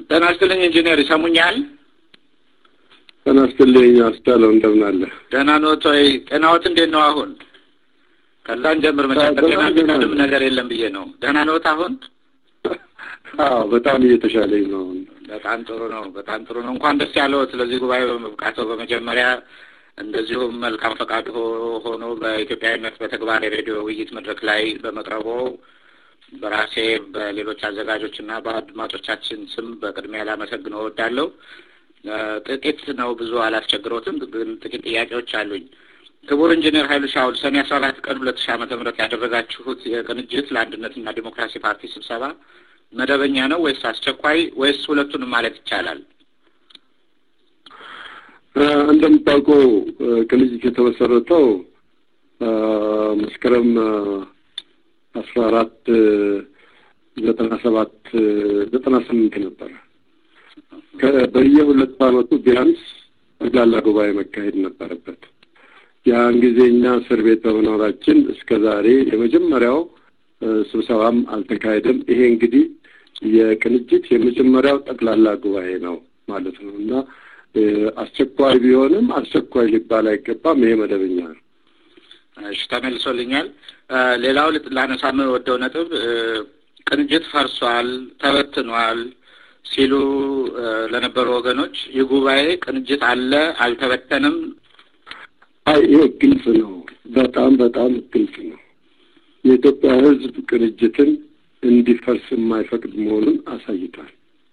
ጤና ይስጥልኝ ኢንጂነር ይሰሙኛል? ጤና ይስጥልኝ አስቻለው፣ እንደምን አለ? ደህና ኖት ወይ? ጤናዎት እንዴት ነው አሁን? ከዛን ጀምር መቼም በጤና የሚቀድም ነገር የለም ብዬ ነው። ደህና ኖት አሁን? አዎ በጣም እየተሻለኝ ነው። በጣም ጥሩ ነው። በጣም ጥሩ ነው። እንኳን ደስ ያለዎት ስለዚህ ጉባኤ በመብቃቶ በመጀመሪያ እንደዚሁም መልካም ፈቃድ ሆኖ በኢትዮጵያዊነት በተግባር የሬዲዮ ውይይት መድረክ ላይ በመቅረቦ በራሴ በሌሎች አዘጋጆች እና በአድማጮቻችን ስም በቅድሚያ ላመሰግነው እወዳለሁ። ጥቂት ነው፣ ብዙ አላስቸግሮትም፣ ግን ጥቂት ጥያቄዎች አሉኝ። ክቡር ኢንጂነር ኃይሉ ሻውል ሰኔ አስራ አራት ቀን ሁለት ሺህ ዓመተ ምህረት ያደረጋችሁት የቅንጅት ለአንድነትና ዲሞክራሲ ፓርቲ ስብሰባ መደበኛ ነው ወይስ አስቸኳይ ወይስ ሁለቱንም ማለት ይቻላል? እንደምታውቀው ቅንጅት የተመሰረተው መስከረም አስራ አራት ዘጠና ሰባት ዘጠና ስምንት ነበረ። በየሁለት ዓመቱ ቢያንስ ጠቅላላ ጉባኤ መካሄድ ነበረበት። ያን ጊዜ እኛ እስር ቤት በመኖራችን እስከ ዛሬ የመጀመሪያው ስብሰባም አልተካሄደም። ይሄ እንግዲህ የቅንጅት የመጀመሪያው ጠቅላላ ጉባኤ ነው ማለት ነው እና አስቸኳይ ቢሆንም አስቸኳይ ሊባል አይገባም። ይሄ መደበኛ ነው። እሺ፣ ተመልሶልኛል። ሌላው ላነሳ የምወደው ነጥብ ቅንጅት ፈርሷል፣ ተበትኗል ሲሉ ለነበሩ ወገኖች ይህ ጉባኤ ቅንጅት አለ አልተበተንም? አይ ይሄ ግልጽ ነው። በጣም በጣም ግልጽ ነው። የኢትዮጵያ ሕዝብ ቅንጅትን እንዲፈርስ የማይፈቅድ መሆኑን አሳይቷል።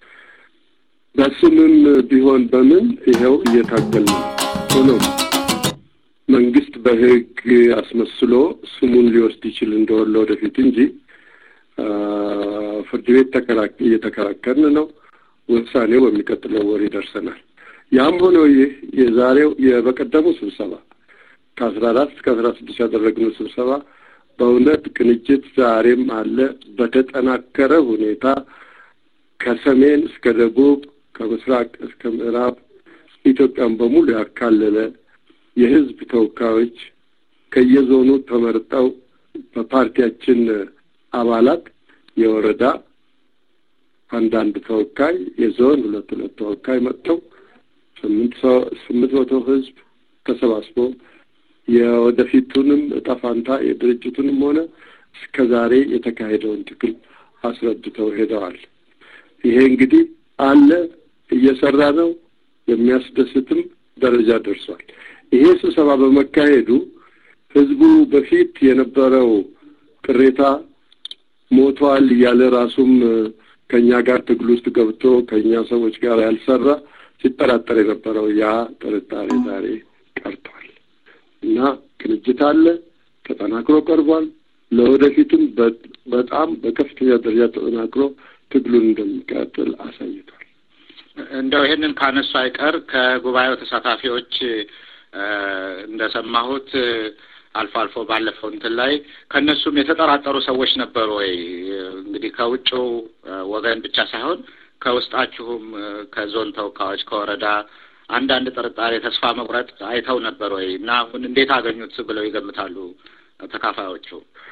በስምም ቢሆን በምን ይኸው እየታገል ነው። ሆኖም መንግስት በህግ አስመስሎ ስሙን ሊወስድ ይችል እንደሆነ ወደፊት እንጂ ፍርድ ቤት እየተከራከርን ነው። ውሳኔው በሚቀጥለው ወር ይደርሰናል። ያም ሆኖ ይህ የዛሬው በቀደሙ ስብሰባ ከአስራ አራት እስከ አስራ ስድስት ያደረግነው ስብሰባ በእውነት ቅንጅት ዛሬም አለ በተጠናከረ ሁኔታ ከሰሜን እስከ ደቡብ ከምስራቅ እስከ ምዕራብ ኢትዮጵያን በሙሉ ያካለለ የህዝብ ተወካዮች ከየዞኑ ተመርጠው በፓርቲያችን አባላት የወረዳ አንዳንድ ተወካይ የዞን ሁለት ሁለት ተወካይ መጥተው ስምንት ሰው ስምንት መቶ ህዝብ ተሰባስቦ የወደፊቱንም እጣ ፋንታ የድርጅቱንም ሆነ እስከ ዛሬ የተካሄደውን ትግል አስረድተው ሄደዋል። ይሄ እንግዲህ አለ እየሰራ ነው። የሚያስደስትም ደረጃ ደርሷል። ይሄ ስብሰባ በመካሄዱ ህዝቡ በፊት የነበረው ቅሬታ ሞቷል እያለ ራሱም ከእኛ ጋር ትግል ውስጥ ገብቶ ከእኛ ሰዎች ጋር ያልሰራ ሲጠራጠር የነበረው ያ ጥርጣሬ ዛሬ ቀርቷል እና ቅንጅት አለ፣ ተጠናክሮ ቀርቧል። ለወደፊቱም በጣም በከፍተኛ ደረጃ ተጠናክሮ ትግሉን እንደሚቀጥል አሳይቷል። እንደው ይህንን ካነሱ አይቀር ከጉባኤው ተሳታፊዎች እንደሰማሁት አልፎ አልፎ ባለፈው እንትን ላይ ከእነሱም የተጠራጠሩ ሰዎች ነበሩ ወይ? እንግዲህ ከውጭው ወገን ብቻ ሳይሆን ከውስጣችሁም ከዞን ተወካዮች ከወረዳ አንዳንድ ጥርጣሬ፣ ተስፋ መቁረጥ አይተው ነበር ወይ እና አሁን እንዴት አገኙት ብለው ይገምታሉ ተካፋዮቹ?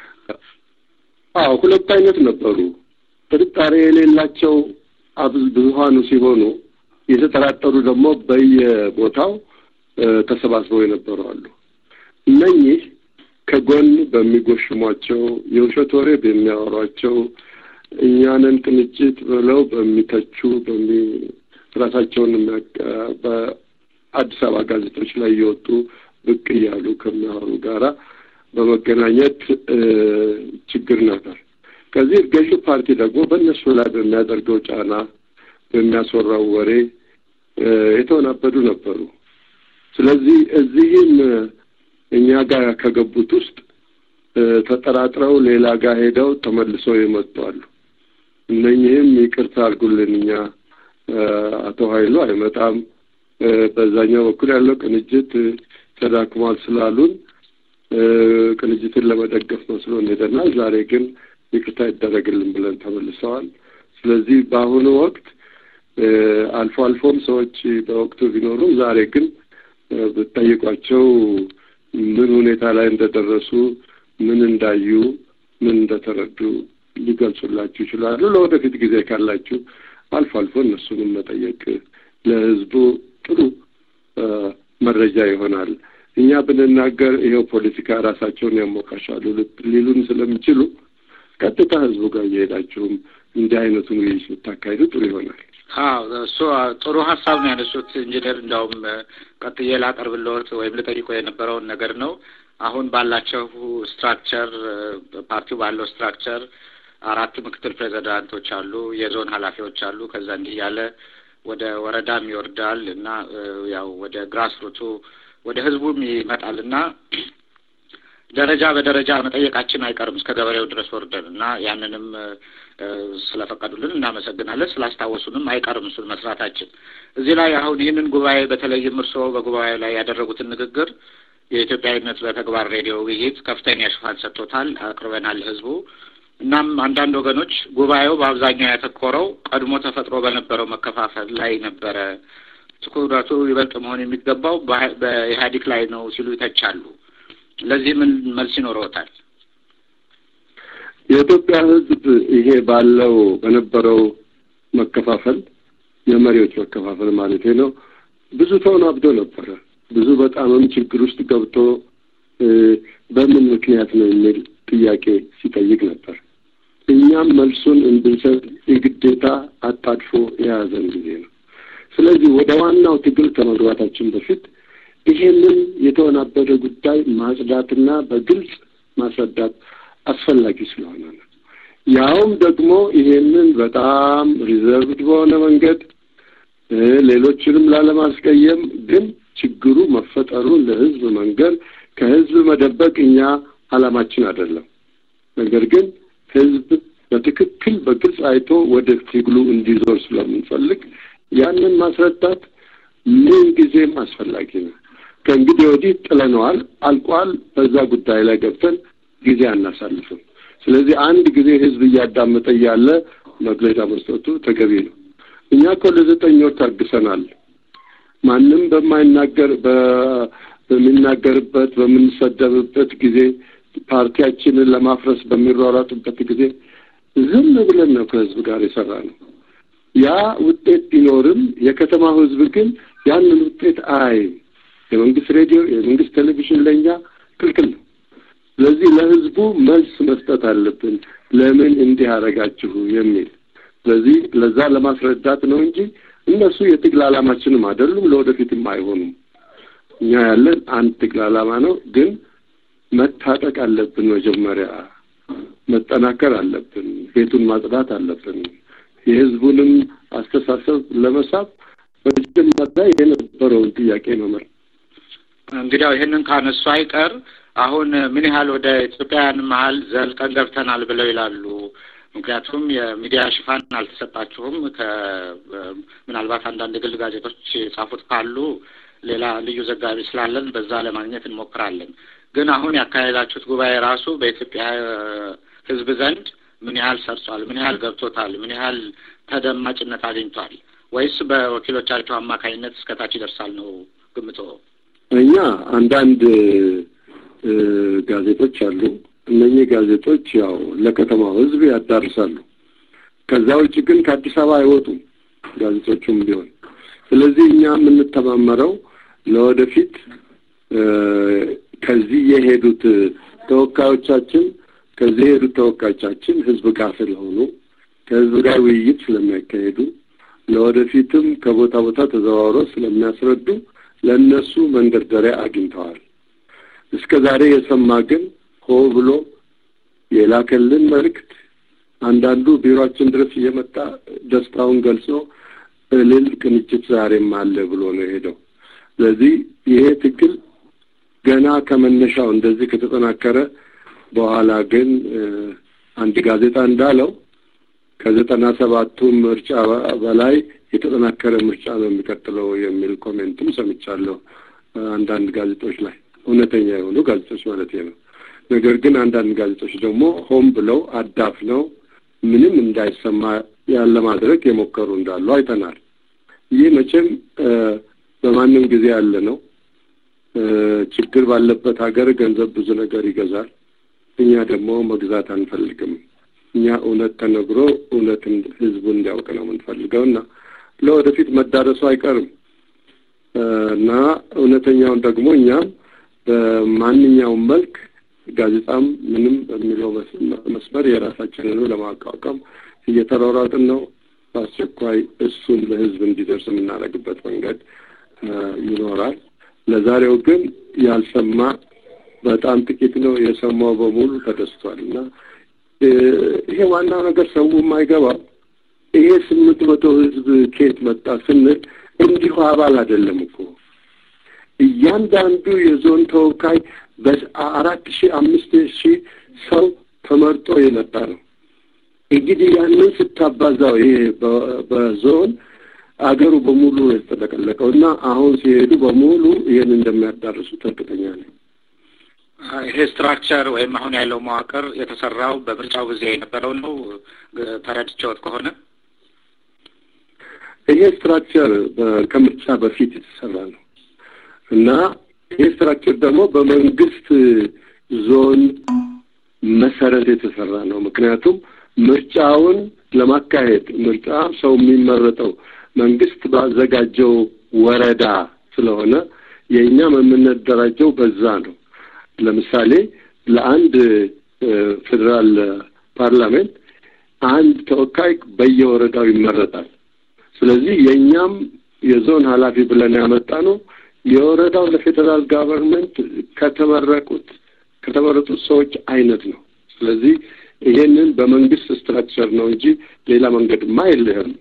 አዎ ሁለት አይነት ነበሩ። ጥርጣሬ የሌላቸው ብዙሀኑ ሲሆኑ የተጠራጠሩ ደግሞ በየቦታው ተሰባስበው የነበሩ አሉ። እነኚህ ከጎን በሚጎሽሟቸው የውሸት ወሬ በሚያወሯቸው እኛንን ቅንጅት ብለው በሚተቹ በሚ ራሳቸውን በአዲስ አበባ ጋዜጦች ላይ እየወጡ ብቅ እያሉ ከሚያወሩ ጋራ በመገናኘት ችግር ነበር። ከዚህ ገዢው ፓርቲ ደግሞ በእነሱ ላይ በሚያደርገው ጫና በሚያስወራው ወሬ የተወናበዱ ነበሩ። ስለዚህ እዚህም እኛ ጋር ከገቡት ውስጥ ተጠራጥረው ሌላ ጋር ሄደው ተመልሰው የመጡ አሉ። እነኚህም ይቅርታ አድርጉልን እኛ አቶ ኃይሉ አይመጣም፣ በዛኛው በኩል ያለው ቅንጅት ተዳክሟል ስላሉን ቅንጅትን ለመደገፍ መስሎን ሄደናል። ዛሬ ግን ይቅርታ ይደረግልን ብለን ተመልሰዋል። ስለዚህ በአሁኑ ወቅት አልፎ አልፎም ሰዎች በወቅቱ ቢኖሩም ዛሬ ግን ብትጠይቋቸው ምን ሁኔታ ላይ እንደደረሱ ምን እንዳዩ ምን እንደተረዱ ሊገልጹላችሁ ይችላሉ። ለወደፊት ጊዜ ካላችሁ አልፎ አልፎ እነሱንም መጠየቅ ለህዝቡ ጥሩ መረጃ ይሆናል። እኛ ብንናገር ይኸው ፖለቲካ ራሳቸውን ያሞካሻሉ ሊሉን ስለሚችሉ ቀጥታ ህዝቡ ጋር እየሄዳችሁም እንዲህ አይነቱን ውይይት ብታካሂዱ ጥሩ ይሆናል። አዎ እሱ ጥሩ ሀሳብ ነው ያነሱት ኢንጂነር። እንዲያውም ቀጥዬ ላቀርብልዎት ወይም ልጠይቆ የነበረውን ነገር ነው። አሁን ባላቸው ስትራክቸር ፓርቲው ባለው ስትራክቸር አራት ምክትል ፕሬዚዳንቶች አሉ፣ የዞን ኃላፊዎች አሉ። ከዛ እንዲህ ያለ ወደ ወረዳም ይወርዳል እና ያው ወደ ግራስ ሩቱ ወደ ህዝቡም ይመጣል እና ደረጃ በደረጃ መጠየቃችን አይቀርም እስከ ገበሬው ድረስ ወርደን እና ያንንም ስለፈቀዱልን እናመሰግናለን። ስላስታወሱንም አይቀርም እሱን መስራታችን። እዚህ ላይ አሁን ይህንን ጉባኤ በተለይም እርስዎ በጉባኤ ላይ ያደረጉትን ንግግር የኢትዮጵያዊነት በተግባር ሬዲዮ ውይይት ከፍተኛ ሽፋን ሰጥቶታል፣ አቅርበናል ህዝቡ። እናም አንዳንድ ወገኖች ጉባኤው በአብዛኛው ያተኮረው ቀድሞ ተፈጥሮ በነበረው መከፋፈል ላይ ነበረ፣ ትኩረቱ ይበልጥ መሆን የሚገባው በኢህአዴግ ላይ ነው ሲሉ ይተቻሉ። ለዚህ ምን መልስ ይኖረዎታል? የኢትዮጵያ ህዝብ ይሄ ባለው በነበረው መከፋፈል የመሪዎች መከፋፈል ማለት ነው ብዙ ተወናብዶ ነበረ። ብዙ በጣምም ችግር ውስጥ ገብቶ በምን ምክንያት ነው የሚል ጥያቄ ሲጠይቅ ነበር። እኛም መልሱን እንድንሰጥ የግዴታ አጣድፎ የያዘን ጊዜ ነው። ስለዚህ ወደ ዋናው ትግል ከመግባታችን በፊት ይሄንን የተወናበደ ጉዳይ ማጽዳትና በግልጽ ማስረዳት አስፈላጊ ስለሆነ ነው። ያውም ደግሞ ይሄንን በጣም ሪዘርቭድ በሆነ መንገድ ሌሎችንም ላለማስቀየም ግን ችግሩ መፈጠሩን ለህዝብ መንገር ከህዝብ መደበቅ እኛ አላማችን አይደለም። ነገር ግን ህዝብ በትክክል በግልጽ አይቶ ወደ ትግሉ እንዲዞር ስለምንፈልግ ያንን ማስረዳት ምን ጊዜም አስፈላጊ ነው። ከእንግዲህ ወዲህ ጥለነዋል፣ አልቋል። በዛ ጉዳይ ላይ ገብተን ጊዜ አናሳልፍም። ስለዚህ አንድ ጊዜ ህዝብ እያዳመጠ እያለ መግለጫ መስጠቱ ተገቢ ነው። እኛ እኮ ለዘጠኝ ወር ታግሰናል። ማንም በማይናገር በሚናገርበት በምንሰደብበት ጊዜ ፓርቲያችንን ለማፍረስ በሚሯሯጡበት ጊዜ ዝም ብለን ነው ከህዝብ ጋር የሰራ ነው። ያ ውጤት ቢኖርም የከተማው ህዝብ ግን ያንን ውጤት አያይም። የመንግስት ሬዲዮ፣ የመንግስት ቴሌቪዥን ለእኛ ክልክል ነው። ስለዚህ ለህዝቡ መልስ መስጠት አለብን። ለምን እንዲህ አደረጋችሁ የሚል ስለዚህ ለዛ ለማስረዳት ነው እንጂ እነሱ የትግል ዓላማችንም አይደሉም፣ ለወደፊትም አይሆኑም። እኛ ያለን አንድ ትግል ዓላማ ነው። ግን መታጠቅ አለብን። መጀመሪያ መጠናከር አለብን። ቤቱን ማጽዳት አለብን። የህዝቡንም አስተሳሰብ ለመሳብ መጀመሪያ የነበረውን ጥያቄ መመር እንግዲያው ይህንን ካነሱ አይቀር አሁን ምን ያህል ወደ ኢትዮጵያውያን መሀል ዘልቀን ገብተናል ብለው ይላሉ። ምክንያቱም የሚዲያ ሽፋን አልተሰጣችሁም። ምናልባት አንዳንድ የግል ጋዜጦች የጻፉት ካሉ ሌላ ልዩ ዘጋቢ ስላለን በዛ ለማግኘት እንሞክራለን። ግን አሁን ያካሄዳችሁት ጉባኤ ራሱ በኢትዮጵያ ህዝብ ዘንድ ምን ያህል ሰርጿል? ምን ያህል ገብቶታል? ምን ያህል ተደማጭነት አግኝቷል? ወይስ በወኪሎቻቸው አማካኝነት እስከታች ይደርሳል ነው ግምቶ? እኛ አንዳንድ ጋዜጦች አሉ። እነኚህ ጋዜጦች ያው ለከተማው ህዝብ ያዳርሳሉ። ከዛ ውጭ ግን ከአዲስ አበባ አይወጡም ጋዜጦቹም ቢሆን። ስለዚህ እኛ የምንተማመረው ለወደፊት ከዚህ የሄዱት ተወካዮቻችን ከዚህ የሄዱት ተወካዮቻችን ህዝብ ጋር ስለሆኑ ከህዝብ ጋር ውይይት ስለሚያካሄዱ ለወደፊትም ከቦታ ቦታ ተዘዋውረው ስለሚያስረዱ ለእነሱ መንደርደሪያ አግኝተዋል። እስከ ዛሬ የሰማ ግን ሆ ብሎ የላከልን መልእክት አንዳንዱ ቢሮአችን ድረስ እየመጣ ደስታውን ገልጾ እልል ቅንጅት ዛሬም አለ ብሎ ነው የሄደው። ስለዚህ ይሄ ትግል ገና ከመነሻው እንደዚህ ከተጠናከረ በኋላ ግን አንድ ጋዜጣ እንዳለው ከዘጠና ሰባቱ ምርጫ በላይ የተጠናከረ ምርጫ ነው የሚቀጥለው የሚል ኮሜንትም ሰምቻለሁ አንዳንድ ጋዜጦች ላይ እውነተኛ የሆኑ ጋዜጦች ማለት ነው። ነገር ግን አንዳንድ ጋዜጦች ደግሞ ሆን ብለው አዳፍነው ምንም እንዳይሰማ ያለ ማድረግ የሞከሩ እንዳሉ አይተናል። ይህ መቼም በማንም ጊዜ ያለ ነው። ችግር ባለበት ሀገር ገንዘብ ብዙ ነገር ይገዛል። እኛ ደግሞ መግዛት አንፈልግም። እኛ እውነት ተነግሮ እውነትን ህዝቡ እንዲያውቅ ነው የምንፈልገው እና ለወደፊት መዳረሱ አይቀርም እና እውነተኛውን ደግሞ እኛም በማንኛውም መልክ ጋዜጣም ምንም በሚለው መስመር የራሳችንን ለማቋቋም እየተሯሯጥን ነው። በአስቸኳይ እሱን ለህዝብ እንዲደርስ የምናደርግበት መንገድ ይኖራል። ለዛሬው ግን ያልሰማ በጣም ጥቂት ነው። የሰማው በሙሉ ተደስቷል እና ይሄ ዋናው ነገር ሰው የማይገባው ይሄ ስምንት መቶ ህዝብ ከየት መጣ ስንል እንዲሁ አባል አይደለም እኮ እያንዳንዱ የዞን ተወካይ በአራት ሺህ አምስት ሺህ ሰው ተመርጦ የመጣ ነው። እንግዲህ ያንን ስታባዛው ይሄ በዞን አገሩ በሙሉ የተጠለቀለቀው እና አሁን ሲሄዱ በሙሉ ይህን እንደሚያዳርሱ እርግጠኛ ነኝ። ይሄ ስትራክቸር ወይም አሁን ያለው መዋቅር የተሰራው በምርጫው ጊዜ የነበረው ነው ተረድቼዎት ከሆነ ይሄ ስትራክቸር ከምርጫ በፊት የተሰራ ነው እና ይሄ ስትራክቸር ደግሞ በመንግስት ዞን መሰረት የተሰራ ነው። ምክንያቱም ምርጫውን ለማካሄድ ምርጫ ሰው የሚመረጠው መንግስት ባዘጋጀው ወረዳ ስለሆነ የእኛም የምንደራጀው በዛ ነው። ለምሳሌ ለአንድ ፌዴራል ፓርላሜንት አንድ ተወካይ በየወረዳው ይመረጣል። ስለዚህ የእኛም የዞን ኃላፊ ብለን ያመጣ ነው የወረዳው ለፌዴራል ጋቨርንመንት ከተመረቁት ከተመረጡት ሰዎች አይነት ነው። ስለዚህ ይሄንን በመንግስት ስትራክቸር ነው እንጂ ሌላ መንገድማ የለህም።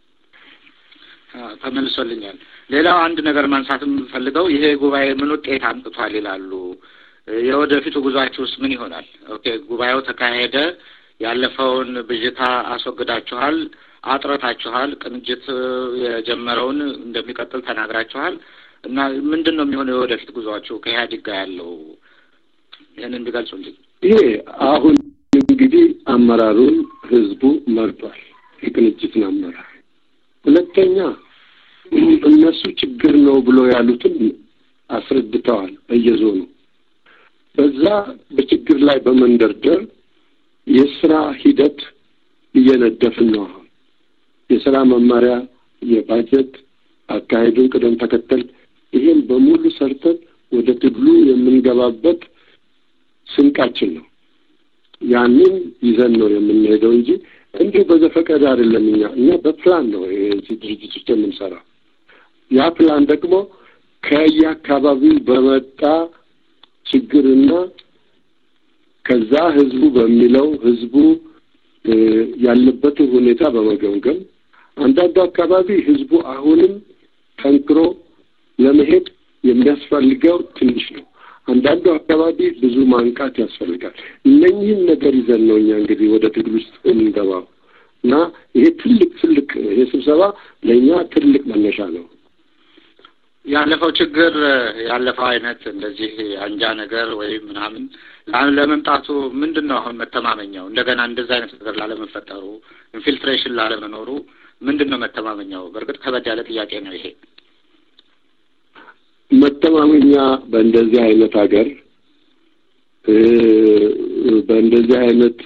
ተመልሶልኛል። ሌላው አንድ ነገር ማንሳት የምፈልገው ይሄ ጉባኤ ምን ውጤት አምጥቷል ይላሉ። የወደፊቱ ጉዟችሁስ ምን ይሆናል? ኦኬ ጉባኤው ተካሄደ፣ ያለፈውን ብዥታ አስወግዳችኋል፣ አጥረታችኋል፣ ቅንጅት የጀመረውን እንደሚቀጥል ተናግራችኋል እና ምንድን ነው የሚሆነው የወደፊት ጉዟችሁ ከኢህአዴግ ጋር ያለው ይህንን እንዲገልጹልኝ። ይሄ አሁን እንግዲህ አመራሩን ህዝቡ መርጧል፣ የቅንጅትን አመራር። ሁለተኛ እነሱ ችግር ነው ብሎ ያሉትን አስረድተዋል በየዞኑ በዛ በችግር ላይ በመንደርደር የስራ ሂደት እየነደፍን ነው። አሁን የስራ መመሪያ፣ የባጀት አካሄዱን ቅደም ተከተል ይሄን በሙሉ ሰርተን ወደ ትግሉ የምንገባበት ስንቃችን ነው። ያንን ይዘን ነው የምንሄደው እንጂ እንዲሁ በዘፈቀደ አይደለም። እኛ እኛ በፕላን ነው የዚህ ድርጅት ውስጥ የምንሰራው። ያ ፕላን ደግሞ ከየአካባቢው በመጣ ችግርና ከዛ ህዝቡ በሚለው ህዝቡ ያለበትን ሁኔታ በመገምገም አንዳንዱ አካባቢ ህዝቡ አሁንም ጠንክሮ ለመሄድ የሚያስፈልገው ትንሽ ነው። አንዳንዱ አካባቢ ብዙ ማንቃት ያስፈልጋል። እነኚህን ነገር ይዘን ነው እኛ እንግዲህ ወደ ትግል ውስጥ የምንገባው እና ይሄ ትልቅ ትልቅ ይሄ ስብሰባ ለእኛ ትልቅ መነሻ ነው። ያለፈው ችግር ያለፈው አይነት እንደዚህ አንጃ ነገር ወይም ምናምን ለመምጣቱ ምንድን ነው አሁን መተማመኛው? እንደገና እንደዚህ አይነት ነገር ላለመፈጠሩ ኢንፊልትሬሽን ላለመኖሩ ምንድን ነው መተማመኛው? በእርግጥ ከበድ ያለ ጥያቄ ነው ይሄ። መተማመኛ በእንደዚህ አይነት ሀገር በእንደዚህ አይነት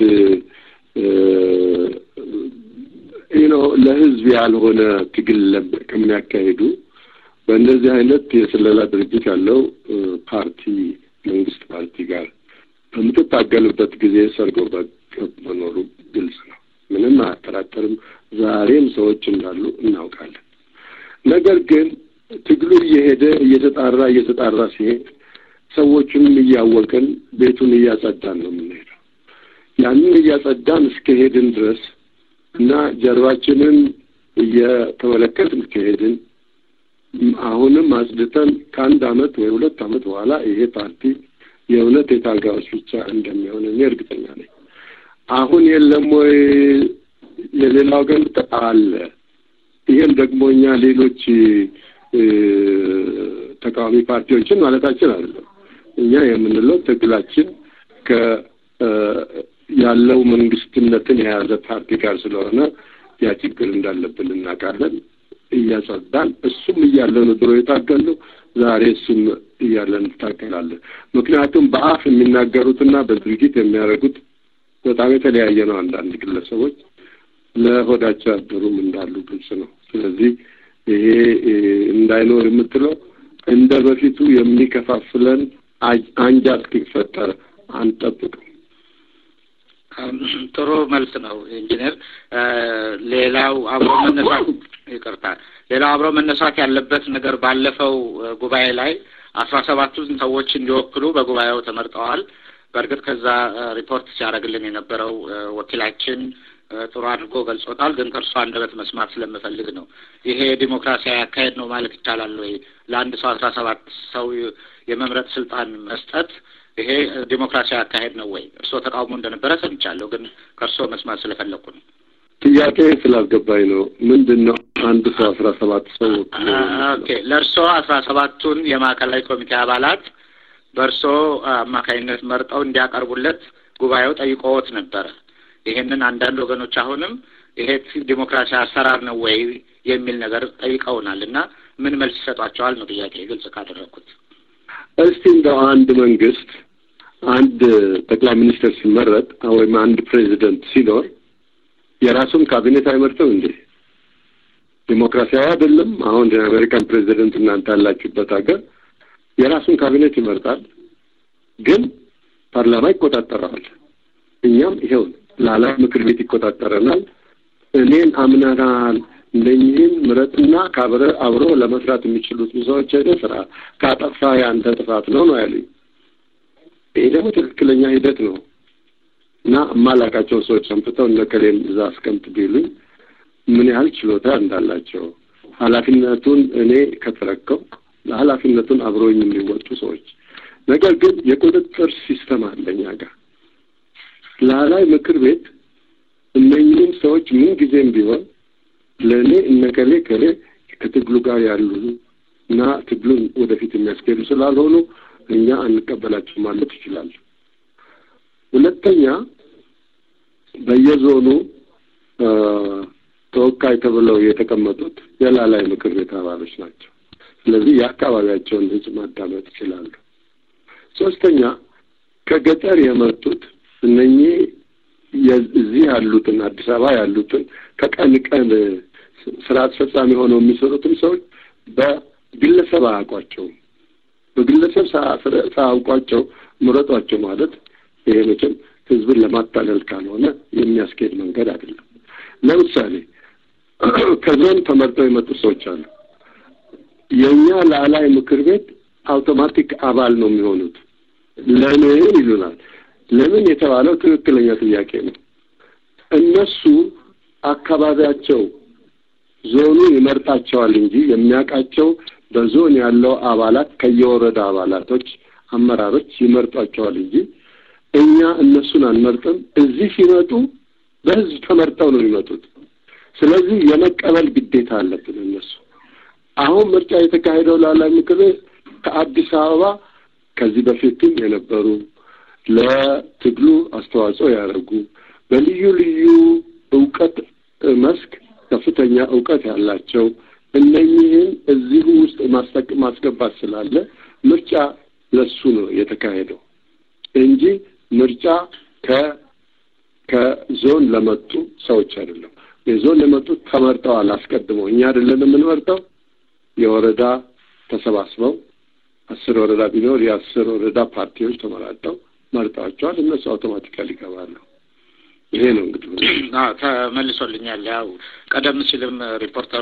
ነው ለህዝብ ያልሆነ ትግል ከሚያካሂዱ በእንደዚህ አይነት የስለላ ድርጅት ያለው ፓርቲ መንግስት ፓርቲ ጋር በምትታገልበት ጊዜ ሰርጎ ገብ መኖሩ ግልጽ ነው። ምንም አያጠራጠርም። ዛሬም ሰዎች እንዳሉ እናውቃለን። ነገር ግን ትግሉ እየሄደ እየተጣራ እየተጣራ ሲሄድ ሰዎቹንም እያወቅን ቤቱን እያጸዳን ነው የምንሄደው። ያንን እያጸዳን እስከሄድን ድረስ እና ጀርባችንን እየተመለከትን ከሄድን አሁንም አጽድተን ከአንድ አመት ወይ ሁለት አመት በኋላ ይሄ ፓርቲ የእውነት የታጋዮች ብቻ እንደሚሆን እኔ እርግጠኛ ነኝ። አሁን የለም ወይ የሌላ ወገን አለ። ይሄም ደግሞ እኛ ሌሎች ተቃዋሚ ፓርቲዎችን ማለታችን አይደለም። እኛ የምንለው ትግላችን ከ ያለው መንግስትነትን የያዘ ፓርቲ ጋር ስለሆነ ያ ችግር እንዳለብን እናውቃለን። እያጸዳን እሱም እያለ ነው ድሮ የታገልነው። ዛሬ እሱም እያለ እንታገላለን። ምክንያቱም በአፍ የሚናገሩትና በድርጊት የሚያደርጉት በጣም የተለያየ ነው። አንዳንድ ግለሰቦች ለሆዳቸው ያደሩም እንዳሉ ግልጽ ነው። ስለዚህ ይሄ እንዳይኖር የምትለው እንደ በፊቱ የሚከፋፍለን አንጃ እስኪፈጠር አንጠብቅም። ጥሩ መልስ ነው ኢንጂነር። ሌላው አብሮ መነሳት ይቅርታ፣ ሌላው አብሮ መነሳት ያለበት ነገር ባለፈው ጉባኤ ላይ አስራ ሰባቱን ሰዎች እንዲወክሉ በጉባኤው ተመርጠዋል። በእርግጥ ከዛ ሪፖርት ሲያደርግልን የነበረው ወኪላችን ጥሩ አድርጎ ገልጾታል። ግን ከእርሷ አንደበት መስማት ስለምፈልግ ነው። ይሄ ዲሞክራሲያዊ አካሄድ ነው ማለት ይቻላል ወይ? ለአንድ ሰው አስራ ሰባት ሰው የመምረጥ ስልጣን መስጠት ይሄ ዲሞክራሲያዊ አካሄድ ነው ወይ? እርስዎ ተቃውሞ እንደነበረ ሰምቻለሁ፣ ግን ከእርስዎ መስማት ስለፈለግኩ ነው። ጥያቄ ስላልገባኝ ነው። ምንድን ነው አንድ ሰው አስራ ሰባት ሰው ኦኬ፣ ለእርስዎ አስራ ሰባቱን የማዕከላዊ ኮሚቴ አባላት በእርስዎ አማካኝነት መርጠው እንዲያቀርቡለት ጉባኤው ጠይቆዎት ነበረ። ይሄንን አንዳንድ ወገኖች አሁንም ይሄ ዲሞክራሲያዊ አሰራር ነው ወይ የሚል ነገር ጠይቀውናል እና ምን መልስ ይሰጧቸዋል ነው ጥያቄ ግልጽ ካደረግኩት። እስቲ እንደው አንድ መንግስት አንድ ጠቅላይ ሚኒስትር ሲመረጥ ወይም አንድ ፕሬዚደንት ሲኖር የራሱን ካቢኔት አይመርጥም እንዴ? ዲሞክራሲያዊ አይደለም? አሁን የአሜሪካን ፕሬዚደንት እናንተ ያላችሁበት ሀገር የራሱን ካቢኔት ይመርጣል፣ ግን ፓርላማ ይቆጣጠረዋል። እኛም ይሄው ላላ ምክር ቤት ይቆጣጠረናል። እኔን አምነናል እነኚህን ምረጥና ካብረ አብሮ ለመስራት የሚችሉት ሰዎች ሄደ ስራ ካጠፋ የአንተ ጥፋት ነው ነው ያሉኝ። ይሄ ደግሞ ትክክለኛ ሂደት ነው እና የማላውቃቸው ሰዎች አምጥተው እነ ከሌን እዛ አስቀምጥ ቢሉኝ ምን ያህል ችሎታ እንዳላቸው ኃላፊነቱን እኔ ከተረከው ለኃላፊነቱን አብሮኝ የሚወጡ ሰዎች ነገር ግን የቁጥጥር ሲስተም አለ እኛ ጋር ላላይ ምክር ቤት እነኚህም ሰዎች ምን ጊዜም ቢሆን ለእኔ እነከሌ ከሌ ከትግሉ ጋር ያሉ እና ትግሉን ወደፊት የሚያስኬዱ ስላልሆኑ እኛ አንቀበላቸው ማለት ይችላል። ሁለተኛ በየዞኑ ተወካይ ተብለው የተቀመጡት የላላይ ምክር ቤት አባሎች ናቸው። ስለዚህ የአካባቢያቸውን ሕዝብ ማዳመጥ ይችላሉ። ሶስተኛ ከገጠር የመጡት እነኚህ እዚህ ያሉትን አዲስ አበባ ያሉትን ከቀን ቀን ስራ አስፈጻሚ ሆነው የሚሰሩትን ሰዎች በግለሰብ አያውቋቸውም። በግለሰብ ሳያውቋቸው ምረጧቸው ማለት ይሄ መቼም ህዝብን ለማታለል ካልሆነ የሚያስኬድ መንገድ አይደለም። ለምሳሌ ከዞን ተመርጠው የመጡ ሰዎች አሉ። የእኛ ላላይ ምክር ቤት አውቶማቲክ አባል ነው የሚሆኑት። ለምን ይሉናል። ለምን የተባለው ትክክለኛ ጥያቄ ነው። እነሱ አካባቢያቸው ዞኑ ይመርጣቸዋል እንጂ የሚያውቃቸው በዞን ያለው አባላት ከየወረዳ አባላቶች አመራሮች ይመርጧቸዋል እንጂ እኛ እነሱን አንመርጥም። እዚህ ሲመጡ በህዝብ ተመርጠው ነው የሚመጡት። ስለዚህ የመቀበል ግዴታ አለብን እነሱ አሁን ምርጫ የተካሄደው ላላይ ምክር ቤት ከአዲስ አበባ ከዚህ በፊትም የነበሩ ለትግሉ አስተዋጽኦ ያደረጉ በልዩ ልዩ እውቀት መስክ ከፍተኛ እውቀት ያላቸው እነኚህን እዚሁ ውስጥ ማስገባት ስላለ ምርጫ ለሱ ነው የተካሄደው እንጂ ምርጫ ከ ከዞን ለመጡ ሰዎች አይደለም። የዞን የመጡት ተመርጠዋል አስቀድመው። እኛ አይደለን የምንመርጠው። የወረዳ ተሰባስበው አስር ወረዳ ቢኖር የአስር ወረዳ ፓርቲዎች ተመራጠው መርጠዋቸዋል። እነሱ አውቶማቲካሊ ይገባሉ። ይሄ ነው እንግዲህ ተመልሶልኛል። ያው ቀደም ሲልም ሪፖርተሩ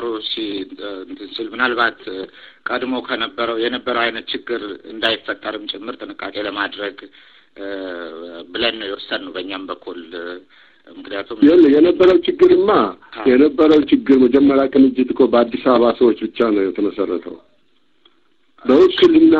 ሲል ምናልባት ቀድሞ ከነበረው የነበረው አይነት ችግር እንዳይፈጠርም ጭምር ጥንቃቄ ለማድረግ ብለን ነው የወሰንነው በእኛም በኩል ምክንያቱም የነበረው ችግርማ የነበረው ችግር መጀመሪያ ቅንጅት እኮ በአዲስ አበባ ሰዎች ብቻ ነው የተመሰረተው። በውክልና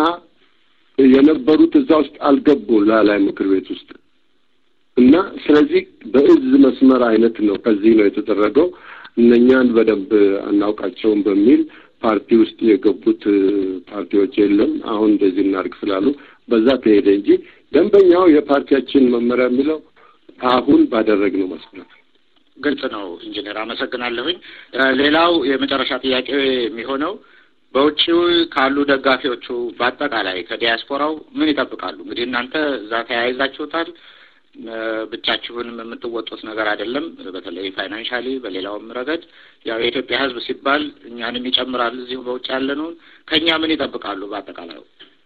የነበሩት እዛ ውስጥ አልገቡ ላላይ ምክር ቤት ውስጥ እና ስለዚህ በእዝ መስመር አይነት ነው ከዚህ ነው የተደረገው። እነኛን በደንብ አናውቃቸውም በሚል ፓርቲ ውስጥ የገቡት ፓርቲዎች የለም አሁን እንደዚህ እናድርግ ስላሉ በዛ ተሄደ እንጂ ደንበኛው የፓርቲያችን መመሪያ የሚለው አሁን ባደረግነው መስመር ግልጽ ነው። ኢንጂነር አመሰግናለሁኝ። ሌላው የመጨረሻ ጥያቄ የሚሆነው በውጭ ካሉ ደጋፊዎቹ በአጠቃላይ ከዲያስፖራው ምን ይጠብቃሉ? እንግዲህ እናንተ እዛ ተያይዛችሁታል። ብቻችሁንም የምትወጡት ነገር አይደለም። በተለይ ፋይናንሻሊ፣ በሌላውም ረገድ ያው የኢትዮጵያ ሕዝብ ሲባል እኛንም ይጨምራል። እዚሁ በውጭ ያለነውን ከእኛ ምን ይጠብቃሉ? በአጠቃላዩ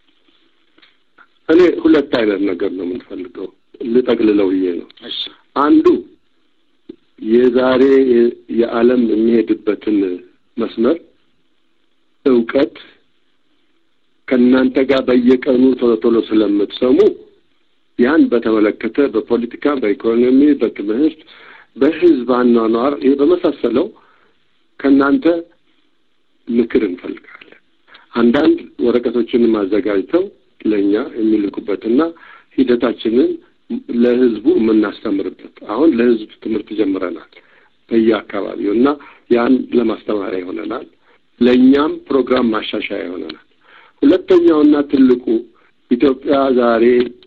እኔ ሁለት አይነት ነገር ነው የምንፈልገው ልጠቅልለው ብዬ ነው። እሺ አንዱ የዛሬ የዓለም የሚሄድበትን መስመር እውቀት ከእናንተ ጋር በየቀኑ ቶሎ ቶሎ ስለምትሰሙ ያን በተመለከተ በፖለቲካ፣ በኢኮኖሚ፣ በትምህርት፣ በህዝብ አኗኗር ይህ በመሳሰለው ከእናንተ ምክር እንፈልጋለን። አንዳንድ ወረቀቶችንም አዘጋጅተው ለእኛ የሚልኩበትና ሂደታችንን ለህዝቡ የምናስተምርበት አሁን ለህዝብ ትምህርት ጀምረናል በየአካባቢው እና ያን ለማስተማሪያ ይሆነናል። ለእኛም ፕሮግራም ማሻሻያ ይሆነናል። ሁለተኛውና ትልቁ ኢትዮጵያ ዛሬ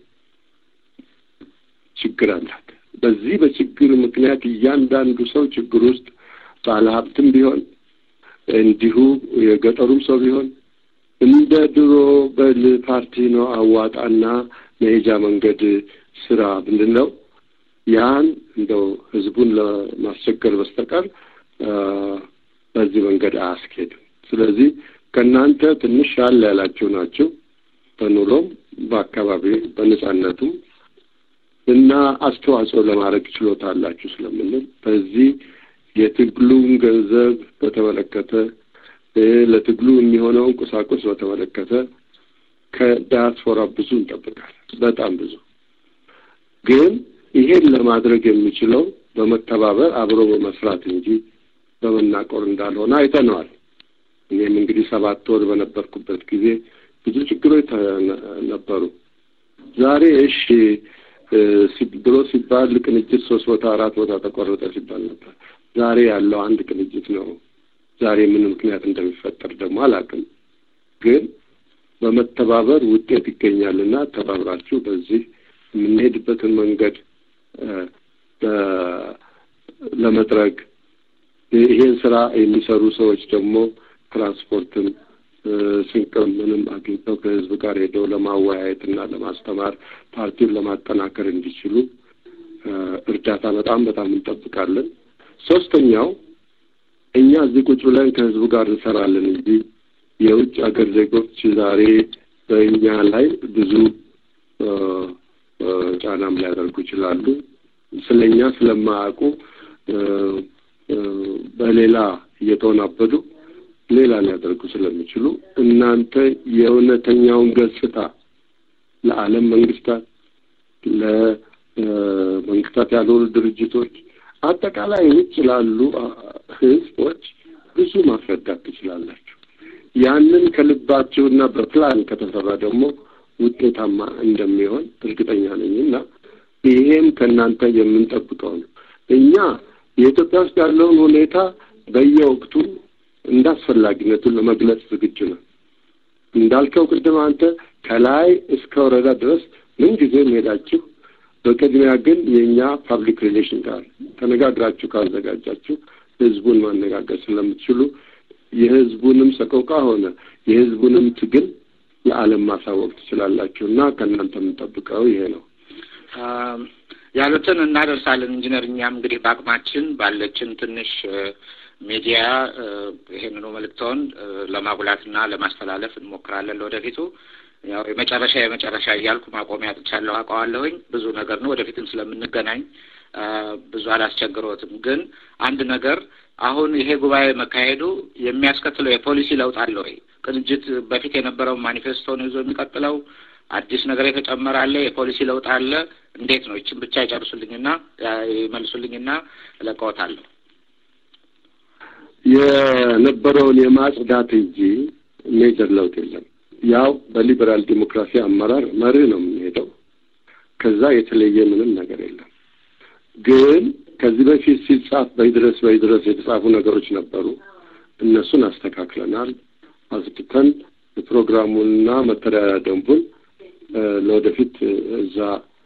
ችግር አላት። በዚህ በችግር ምክንያት እያንዳንዱ ሰው ችግር ውስጥ ባለሀብትም ቢሆን እንዲሁ የገጠሩም ሰው ቢሆን እንደ ድሮ በል ፓርቲ ነው አዋጣና መሄጃ መንገድ ስራ ብንለው ያን እንደው ህዝቡን ለማስቸገር በስተቀር በዚህ መንገድ አያስኬድም። ስለዚህ ከእናንተ ትንሽ ያለ ያላችሁ ናቸው በኑሮም በአካባቢ በነጻነቱም እና አስተዋጽኦ ለማድረግ ችሎታ አላችሁ ስለምንል በዚህ የትግሉን ገንዘብ በተመለከተ ለትግሉ የሚሆነውን ቁሳቁስ በተመለከተ ከዳያስፖራ ብዙ እንጠብቃለን። በጣም ብዙ ግን ይሄን ለማድረግ የሚችለው በመተባበር አብሮ በመስራት እንጂ በመናቆር እንዳልሆነ አይተነዋል። እኔም እንግዲህ ሰባት ወር በነበርኩበት ጊዜ ብዙ ችግሮች ነበሩ። ዛሬ እሺ ድሮ ሲባል ቅንጅት ሶስት ቦታ አራት ቦታ ተቆረጠ ሲባል ነበር። ዛሬ ያለው አንድ ቅንጅት ነው። ዛሬ ምን ምክንያት እንደሚፈጠር ደግሞ አላውቅም። ግን በመተባበር ውጤት ይገኛልና ተባብራችሁ በዚህ የምንሄድበትን መንገድ ለመጥረግ ይሄን ስራ የሚሰሩ ሰዎች ደግሞ ትራንስፖርትን ስንቅም ምንም አግኝተው ከህዝብ ጋር ሄደው ለማወያየትና ለማስተማር ፓርቲውን ለማጠናከር እንዲችሉ እርዳታ በጣም በጣም እንጠብቃለን። ሶስተኛው እኛ እዚህ ቁጭ ብለን ከህዝቡ ጋር እንሰራለን እንጂ የውጭ ሀገር ዜጎች ዛሬ በእኛ ላይ ብዙ ጫናም ሊያደርጉ ይችላሉ። ስለ እኛ ስለማያውቁ በሌላ እየተወናበዱ ሌላ ሊያደርጉ ስለሚችሉ እናንተ የእውነተኛውን ገጽታ ለዓለም መንግስታት፣ ለመንግስታት ያልሆኑ ድርጅቶች፣ አጠቃላይ ውጭ ላሉ ህዝቦች ብዙ ማስረዳት ትችላላችሁ። ያንን ከልባችሁና በፕላን ከተሰራ ደግሞ ውጤታማ እንደሚሆን እርግጠኛ ነኝ እና ይሄም ከእናንተ የምንጠብቀው ነው። እኛ የኢትዮጵያ ውስጥ ያለውን ሁኔታ በየወቅቱ እንደ አስፈላጊነቱን ለመግለጽ ዝግጁ ነው። እንዳልከው ቅድም አንተ ከላይ እስከ ወረዳ ድረስ ምን ጊዜም ሄዳችሁ፣ በቅድሚያ ግን የእኛ ፓብሊክ ሪሌሽን ጋር ተነጋግራችሁ ካዘጋጃችሁ ህዝቡን ማነጋገር ስለምትችሉ የህዝቡንም ሰቆቃ ሆነ የህዝቡንም ትግል ለዓለም ማሳወቅ ትችላላችሁ እና ከእናንተ የምንጠብቀው ይሄ ነው። ያሉትን እናደርሳለን። ኢንጂነር እኛም እንግዲህ በአቅማችን ባለችን ትንሽ ሚዲያ ይሄንኑ መልእክተውን ለማጉላትና ለማስተላለፍ እንሞክራለን። ለወደፊቱ ያው የመጨረሻ የመጨረሻ እያልኩ ማቆሚያ አጥቻለሁ፣ አውቀዋለሁኝ። ብዙ ነገር ነው። ወደፊትም ስለምንገናኝ ብዙ አላስቸግሮትም። ግን አንድ ነገር አሁን ይሄ ጉባኤ መካሄዱ የሚያስከትለው የፖሊሲ ለውጥ አለ ወይ? ቅንጅት በፊት የነበረው ማኒፌስቶን ይዞ የሚቀጥለው አዲስ ነገር የተጨመረ አለ? የፖሊሲ ለውጥ አለ? እንዴት ነው? ይችን ብቻ ይጨርሱልኝና ይመልሱልኝና እለቀዎታለሁ። የነበረውን የማጽዳት እንጂ ሜጀር ለውጥ የለም። ያው በሊበራል ዲሞክራሲ አመራር መርህ ነው የምንሄደው። ከዛ የተለየ ምንም ነገር የለም። ግን ከዚህ በፊት ሲጻፍ በይድረስ በይድረስ የተጻፉ ነገሮች ነበሩ። እነሱን አስተካክለናል። አስድተን ፕሮግራሙንና መተዳደሪያ ደንቡን ለወደፊት እዛ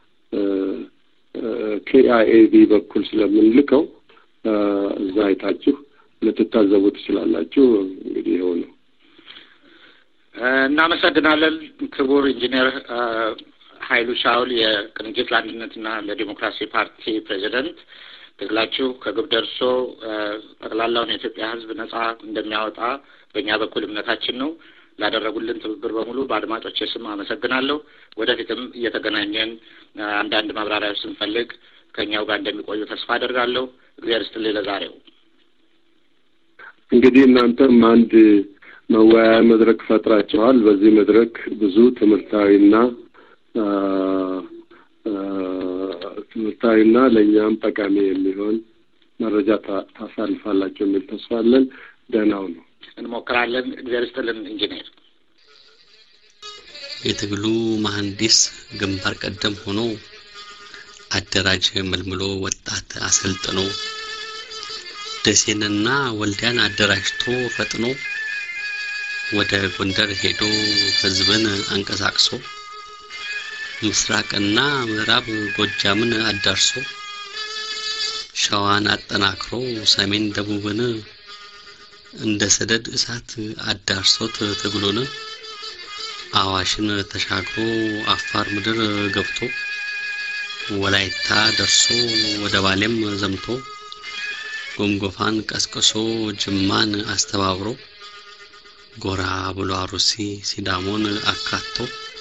ኬአይኤቢ በኩል ስለምንልከው እዛ አይታችሁ ልትታዘቡ ትችላላችሁ። እንግዲህ ይኸው ነው። እናመሰግናለን ክቡር ኢንጂነር ኃይሉ ሻውል የቅንጅት ለአንድነትና ለዲሞክራሲ ፓርቲ ፕሬዚደንት ትግላችሁ ከግብ ደርሶ ጠቅላላውን የኢትዮጵያ ሕዝብ ነጻ እንደሚያወጣ በእኛ በኩል እምነታችን ነው። ላደረጉልን ትብብር በሙሉ በአድማጮች ስም አመሰግናለሁ። ወደፊትም እየተገናኘን አንዳንድ ማብራሪያዎች ስንፈልግ ከእኛው ጋር እንደሚቆዩ ተስፋ አደርጋለሁ። እግዚአብሔር ይስጥልኝ። ለዛሬው እንግዲህ እናንተም አንድ መወያያ መድረክ ፈጥራችኋል። በዚህ መድረክ ብዙ ትምህርታዊና ትምህርታዊና ለእኛም ጠቃሚ የሚሆን መረጃ ታሳልፋላችሁ የሚል ተስፋ አለን። ደህናው ነው እንሞክራለን። እግዚአብሔር ይስጥልን ኢንጂነር። የትግሉ መሐንዲስ ግንባር ቀደም ሆኖ አደራጅ መልምሎ ወጣት አሰልጥኖ ደሴንና ወልዲያን አደራጅቶ ፈጥኖ ወደ ጎንደር ሄዶ ህዝብን አንቀሳቅሶ ምስራቅና ምዕራብ ጎጃምን አዳርሶ ሸዋን አጠናክሮ ሰሜን ደቡብን እንደ ሰደድ እሳት አዳርሶት ትግሉን አዋሽን ተሻግሮ አፋር ምድር ገብቶ ወላይታ ደርሶ ወደ ባሌም ዘምቶ ጎንጎፋን ቀስቅሶ ጅማን አስተባብሮ ጎራ ብሎ አሩሲ ሲዳሞን አካቶ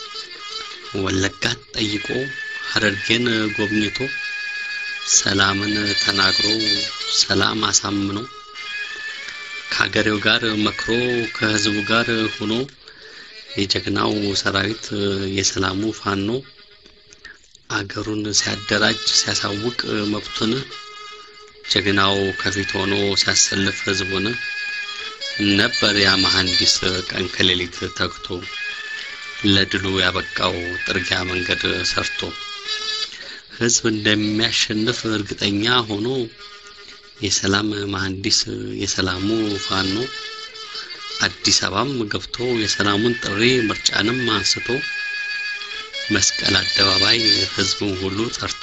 ወለጋት ጠይቆ ሀረርጌን ጎብኝቶ ሰላምን ተናግሮ ሰላም አሳምኖ ከሀገሬው ጋር መክሮ ከህዝቡ ጋር ሆኖ የጀግናው ሰራዊት የሰላሙ ፋኖ አገሩን ሲያደራጅ ሲያሳውቅ መብቱን ጀግናው ከፊት ሆኖ ሲያሰልፍ ህዝቡን ነበር ያ መሐንዲስ ቀን ከሌሊት ተግቶ ለድሉ ያበቃው ጥርጊያ መንገድ ሰርቶ ህዝብ እንደሚያሸንፍ እርግጠኛ ሆኖ የሰላም መሐንዲስ የሰላሙ ፋኖ አዲስ አበባም ገብቶ የሰላሙን ጥሪ ምርጫንም አንስቶ መስቀል አደባባይ ህዝቡን ሁሉ ጠርቶ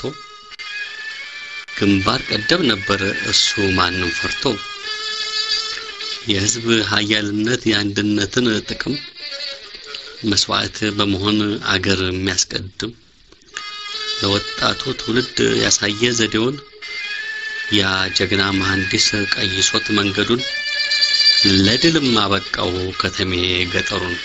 ግንባር ቀደም ነበር እሱ ማንም ፈርቶ የህዝብ ሀያልነት የአንድነትን ጥቅም መስዋዕት በመሆን አገር የሚያስቀድም ለወጣቱ ትውልድ ያሳየ ዘዴውን ያ ጀግና መሐንዲስ ቀይሶት መንገዱን ለድልም አበቃው ከተሜ ገጠሩን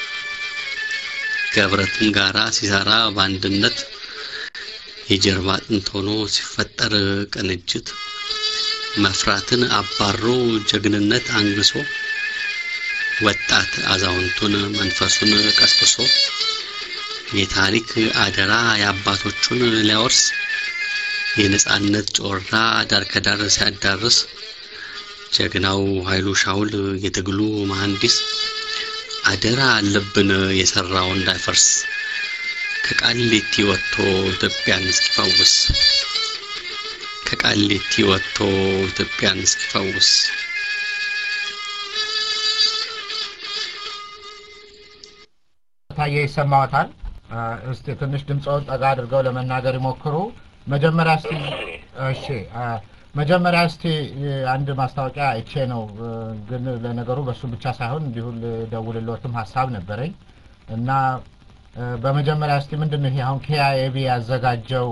ከህብረትም ጋራ ሲሰራ በአንድነት የጀርባ አጥንት ሆኖ ሲፈጠር ቅንጅት መፍራትን አባሮ ጀግንነት አንግሶ ወጣት አዛውንቱን መንፈሱን ቀስቅሶ የታሪክ አደራ የአባቶቹን ሊያወርስ የነጻነት ጮራ ዳር ከዳር ሲያዳርስ ጀግናው ኃይሉ ሻውል የትግሉ መሐንዲስ አደራ አለብን የሰራው እንዳይፈርስ ከቃሊቲ ወጥቶ ኢትዮጵያን እስኪፈውስ ከቃሊቲ ወጥቶ ኢትዮጵያን እስኪፈውስ ታየ ይሰማዎታል? እስቲ ትንሽ ድምፅዎን ጠጋ አድርገው ለመናገር ይሞክሩ። መጀመሪያ እስቲ እሺ፣ መጀመሪያ እስቲ አንድ ማስታወቂያ አይቼ ነው፣ ግን ለነገሩ በሱ ብቻ ሳይሆን እንዲሁ ልደውልልዎትም ሀሳብ ነበረኝ እና በመጀመሪያ እስቲ ምንድን ነው ይሄ አሁን ኬአይኤቢ ያዘጋጀው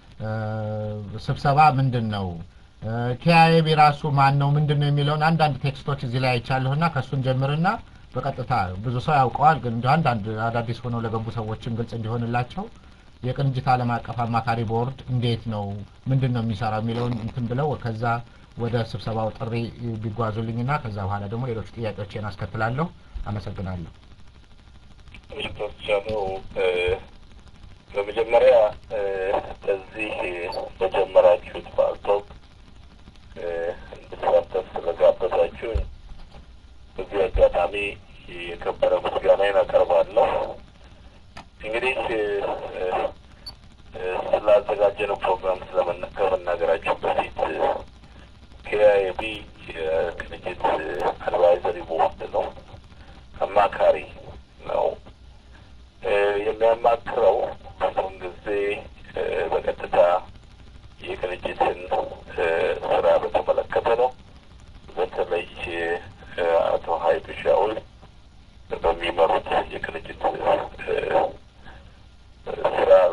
ስብሰባ ምንድን ነው? ኬአይኤቢ ራሱ ማን ነው? ምንድን ነው የሚለውን አንዳንድ ቴክስቶች እዚህ ላይ አይቻለሁና ከእሱን ጀምርና በቀጥታ ብዙ ሰው ያውቀዋል፣ ግን እንዲሁ አንዳንድ አዳዲስ ሆነው ለገቡ ሰዎችም ግልጽ እንዲሆንላቸው የቅንጅት ዓለም አቀፍ አማካሪ ቦርድ እንዴት ነው ምንድን ነው የሚሰራው የሚለውን እንትን ብለው ከዛ ወደ ስብሰባው ጥሪ ቢጓዙልኝና ከዛ በኋላ ደግሞ ሌሎች ጥያቄዎችን አስከትላለሁ። አመሰግናለሁ። ተወሰኑ በመጀመሪያ እዚህ በጀመራችሁት ፓልቶክ እንድሳተፍ ስለጋበዛችሁኝ በዚህ አጋጣሚ የከበረ ምስጋናዬን አቀርባለሁ። እንግዲህ ስላዘጋጀነው ፕሮግራም ከመናገራችሁ በፊት ኬአይቢ የቅንጅት አድቫይዘሪ ቦርድ ነው፣ አማካሪ ነው። የሚያማክረው ብዙውን ጊዜ በቀጥታ የቅንጅትን ስራ በተመለከተ ነው። በተለይ አቶ ሀይሉ ሻውል በሚመሩት የቅንጅት ስራ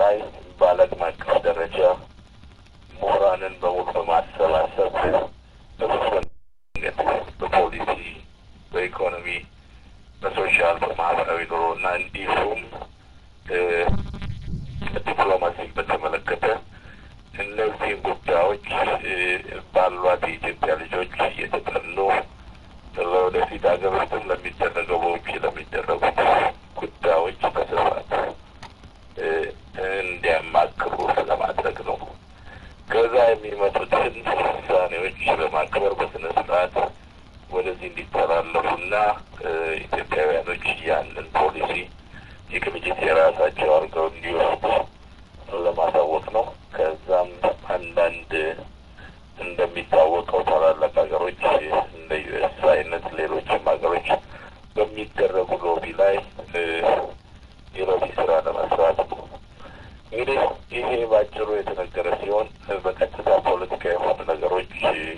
እንዲሁም ዲፕሎማሲን በተመለከተ እነዚህን ጉዳዮች ባሏት የኢትዮጵያ ልጆች እየተጠኑ ለወደፊት ሀገር ውስጥም ለሚደረገው በውጭ ለሚደረጉት ጉዳዮች በስፋት እንዲያማክሩ ለማድረግ ነው። ከዛ የሚመጡትን ውሳኔዎች በማክበር በስነ ስርዓት ወደዚህ እንዲተላለፉና ኢትዮጵያውያኖች ያንን ፖሊሲ የቅንጅት የራሳቸው አድርገው እንዲወስዱ ለማሳወቅ ነው። ከዛም አንዳንድ እንደሚታወቀው ታላላቅ ሀገሮች እንደ ዩኤስ አይነት ሌሎችም ሀገሮች በሚደረጉ ሎቢ ላይ የሎቢ ስራ ለመስራት ነው። እንግዲህ ይሄ ባጭሩ የተነገረ ሲሆን በቀጥታ ፖለቲካ የሆኑ ነገሮች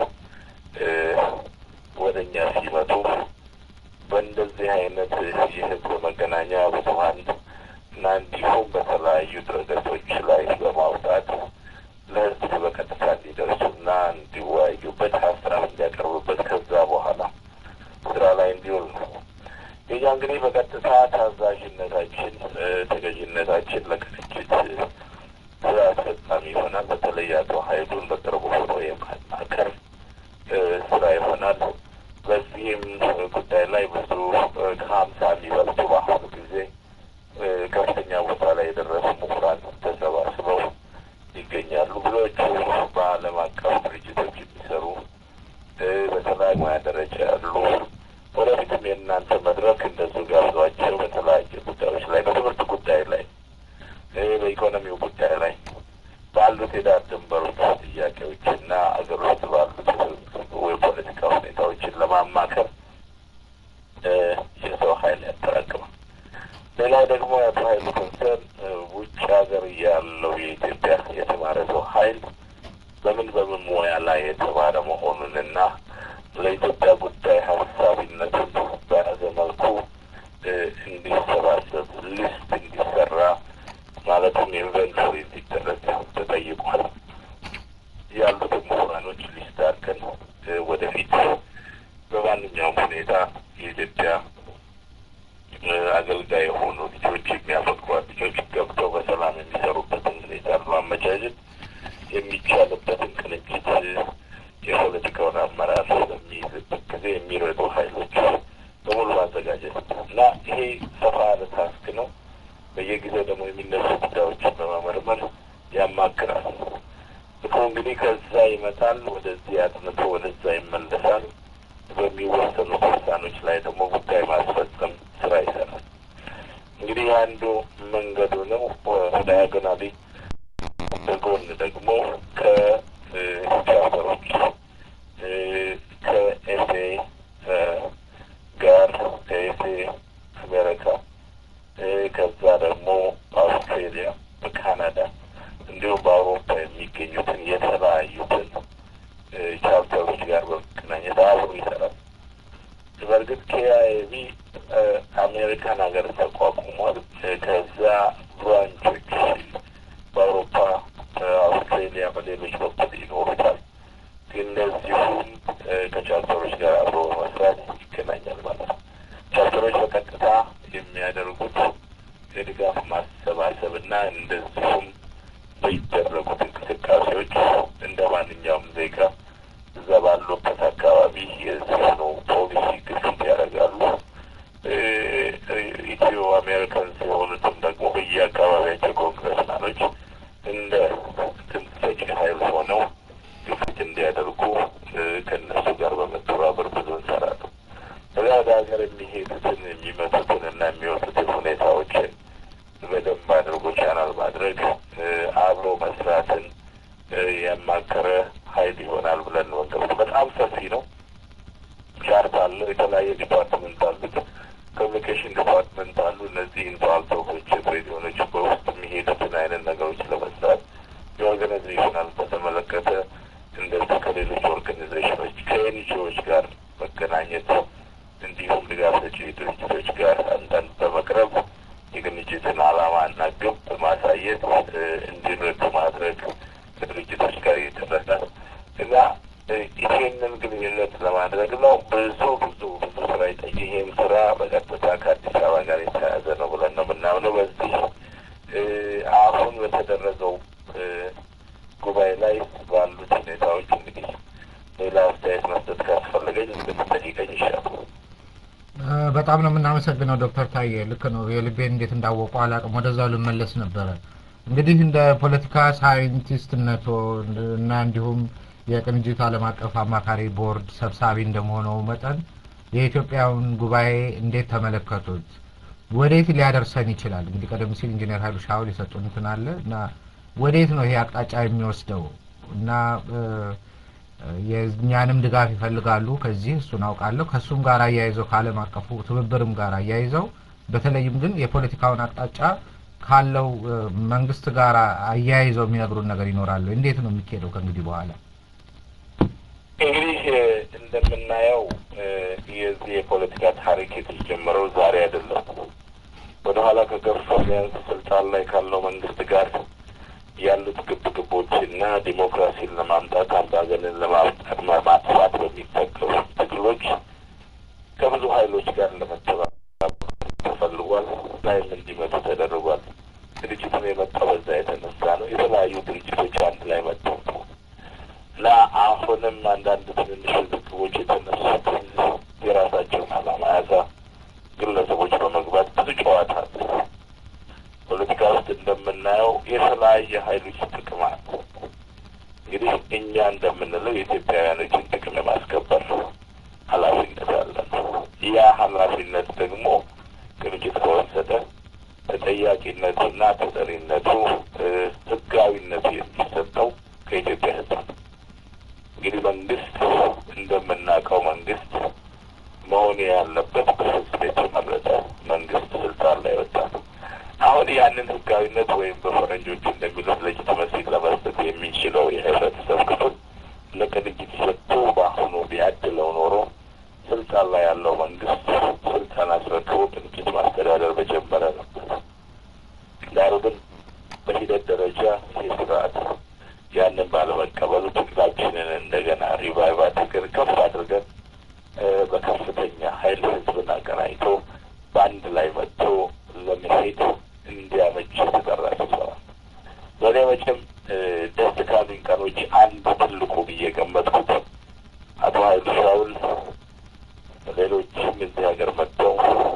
ወደ እኛ ሲመጡ በእንደዚህ አይነት የህዝብ መገናኛ ብዙኃን እና እንዲሁም በተለያዩ ድረገጾች ላይ በማውጣት ለህዝብ በቀጥታ እንዲደርሱና እንዲወያዩበት ሀሳብ እንዲያቀርቡበት ከዛ በኋላ ስራ ላይ እንዲውል ነው። ይህ እንግዲህ በቀጥታ ታዛዥነታችን፣ ተገዥነታችን ለቅንጅት ስራ አስፈጻሚ ይሆናል። በተለይ አቶ ሀይሉን በቅርቡ ሆኖ የማናከር ስራ ይሆናል። በዚህም ጉዳይ ላይ ብዙ ከሀምሳ የሚበልጡ በአሁኑ ጊዜ ከፍተኛ ቦታ ላይ የደረሱ ምሁራን ተሰባስበው ይገኛሉ። ብዙዎቹ በዓለም አቀፍ ድርጅቶች የሚሰሩ በተለያዩ ሙያ ደረጃ ያሉ ወደፊትም የእናንተ መድረክ እንደዚሁ ጋብዟቸው በተለያየ ጉዳዮች ላይ በትምህርት ጉዳይ ላይ በኢኮኖሚው ጉዳይ ላይ ባሉት የዳር ድንበሮች ጥያቄዎችና አገር ውስጥ ባሉት የፖለቲካ ሁኔታዎችን ለማማከር የሰው ኃይል ያጠራቅማል። ሌላው ደግሞ የአቶ ኃይሉ ኮንሰርን ውጭ ሀገር ያለው የኢትዮጵያ የተማረ ሰው ኃይል በምን በምን ሙያ ላይ የተማረ መሆኑንና ለኢትዮጵያ ጉዳይ ሀሳቢነቱን በያዘ መልኩ እንዲሰባሰብ ሊስት እንዲሰራ ማለትም ኢንቨንቶሪ እንዲደረግ ተጠይቋል። ያሉትን ምሁራኖች ሊስት አድርገን ወደፊት በማንኛውም ሁኔታ የኢትዮጵያ አገልጋይ የሆኑ ልጆች የሚያፈቅሯት ልጆች ገብተው በሰላም የሚሰሩበትን ሁኔታ ለማመቻቸት የሚቻልበትን ቅንጅት የፖለቲካውን አመራር በሚይዝበት ጊዜ የሚረዱ ሀይሎች በሙሉ ማዘጋጀት እና ይሄ ሰፋ ያለ ታስክ ነው። በየጊዜው ደግሞ የሚነሱ ጉዳዮችን በመመርመር ያማክራል። ምክሩ እንግዲህ ከዛ ይመጣል፣ ወደዚህ አጥንቶ ወደዛ ይመለሳል። በሚወሰኑት ውሳኔዎች ላይ ደግሞ ጉዳይ ማስፈጸም ስራ ይሰራል። እንግዲህ አንዱ መንገዱ ነው። ዳያጎናሊ በጎን ደግሞ ከቻርተሮች ከኤፍኤ ጋር ከኤፍኤ አሜሪካ ከዛ ደግሞ በአውስትሬሊያ፣ በካናዳ እንዲሁም በአውሮፓ የሚገኙትን የተለያዩትን ቻርተሮች ጋር በመገናኘት አብሮ ይሰራል። በእርግጥ ኬአይቢ አሜሪካን ሀገር ተቋቁሟል። ከዛ ብራንቾች በአውሮፓ፣ በአውስትሬሊያ፣ በሌሎች በኩል ይኖሩታል። ግን እነዚሁም ከቻርተሮች ጋር አብሮ በመስራት ይገናኛል ማለት ነው። ቻርተሮች በቀጥታ የሚያደርጉት የድጋፍ ማሰባሰብና እንደዚሁም በሚደረጉት እንቅስቃሴዎች እንደ ማንኛውም ዜጋ እዛ ባሉበት አካባቢ የዚህኑ ፖሊሲ ግፊት ያደርጋሉ። ኢትዮ አሜሪካን የሆኑትም ደግሞ በየአካባቢያቸው ኮንግረስማኖች እንደ ድምፅ ሰጪ ኃይል ሆነው ግፊት እንዲያደርጉ ከእነሱ ጋር በመተባበር ብዙ እንሰራለን። እዛ ወደ ሀገር የሚሄዱትን የሚመጡትን እና የሚወጡትን ሁኔታዎችን በደንብ አድርጎ ቻናል ማድረግ አብሮ መስራትን ያማከረ ሀይል ይሆናል ብለን ወንገብ በጣም ሰፊ ነው። ቻርት አለው። የተለያየ ዲፓርትመንት አሉት። ኮሚኒኬሽን ዲፓርትመንት አሉ። እነዚህን ፓልቶኮች ሬዲዮኖች በውስጥ የሚሄዱትን አይነት ነገሮች ለመስራት የኦርጋናይዜሽናል በተመለከተ እንደዚህ ከሌሎች ኦርጋናይዜሽኖች ከኤንጂኦዎች ጋር መገናኘት እንዲሁም ድጋፍ ሰጪ ድርጅቶች ጋር አንዳንድ በመቅረብ የቅንጅትን ዓላማና ግብ ማሳየት እንዲረዱ ማድረግ ከድርጅቶች ጋር ይደረጋል እና ይሄንን ግንኙነት ለማድረግ ነው። ብዙ ብዙ ብዙ ስራ ይጠይቅ። ይሄም ስራ በቀጥታ ከአዲስ አበባ ጋር የተያያዘ ነው ብለን በጣም ነው የምናመሰግነው ዶክተር ታዬ። ልክ ነው። የልቤን እንዴት እንዳወቁ አላውቅም። ወደዛው ልመለስ ነበረ። እንግዲህ እንደ ፖለቲካ ሳይንቲስትነቶ እና እንዲሁም የቅንጅት ዓለም አቀፍ አማካሪ ቦርድ ሰብሳቢ እንደመሆነው መጠን የኢትዮጵያውን ጉባኤ እንዴት ተመለከቱት? ወዴት ሊያደርሰን ይችላል? እንግዲህ ቀደም ሲል ኢንጂነር ኃይሉ ሻውል የሰጡን እንትን አለ እና ወዴት ነው ይሄ አቅጣጫ የሚወስደው እና የእኛንም ድጋፍ ይፈልጋሉ። ከዚህ እሱን አውቃለሁ። ከእሱም ጋር አያይዘው ከዓለም አቀፉ ትብብርም ጋር አያይዘው በተለይም ግን የፖለቲካውን አቅጣጫ ካለው መንግስት ጋር አያይዘው የሚነግሩን ነገር ይኖራሉ። እንዴት ነው የሚካሄደው ከእንግዲህ በኋላ? እንግዲህ እንደምናየው የዚህ የፖለቲካ ታሪክ የተጀመረው ዛሬ አይደለም። ወደኋላ ከገፋ ቢያንስ ስልጣን ላይ ካለው መንግስት ጋር ያሉት ግብግቦችና ዲሞክራሲን ለማምጣት አምባገንን ለማምጣት ማጥፋት በሚጠቀሙ ትግሎች ከብዙ ኃይሎች ጋር ለመተባበር ተፈልጓል። ላይም እንዲመጡ ተደርጓል። ድርጅቱን የመጣው በዛ የተነሳ ነው። የተለያዩ ድርጅቶች አንድ ላይ መጥተው ነው እና አሁንም አንዳንድ ትንንሽ ውዝግቦች የተነሱት የራሳቸውን ዓላማ ያዛ ግለሰቦች በመግባት ብዙ ጨዋታ አለ። ፖለቲካ ውስጥ እንደምናየው የተለያየ ኃይሎች ጥቅም አለ። እንግዲህ እኛ እንደምንለው የኢትዮጵያውያኖችን ጥቅም የማስከበር ኃላፊነት አለን። ያ ኃላፊነት ደግሞ ቅንጅት ከወሰደ ተጠያቂነቱና ተጠሪነቱ ህጋዊነቱ የሚሰጠው ከኢትዮጵያ ህዝብ ነው። እንግዲህ መንግስት እንደምናውቀው መንግስት መሆን ያለበት በህዝብ የተመረጠ መንግስት ስልጣን ላይ ወጣ ነው። አሁን ያንን ህጋዊነት ወይም በፈረንጆቹ እንደሚሉት ሌጂቲመሲ ለመስጠት የሚችለው የህብረተሰብ ክፍል ለቅንጅት ሰጥቶ በአሁኑ ቢያድለው ኖሮ ስልጣን ላይ ያለው መንግስት ስልጣን አስረክቦ ቅንጅት ማስተዳደር በጀመረ ነበር። ዳሩ ግን በሂደት ደረጃ ይህ ስርዓት ያንን ባለመቀበሉ ትግላችንን እንደገና ሪቫይቭ አድርገን ከፍ አድርገን በከፍተኛ ኃይል ህዝብን አቀናጅቶ በአንድ ላይ መጥቶ ለመሄድ እንዲያመች የተጠራ ስብሰባ በእኔ መቼም ደስ ካሉኝ ቀኖች አንዱ ትልቁ ብዬ ገመጥኩት አቶ ኃይሉ ሻውል ሌሎችም እዚህ ሀገር መጥተው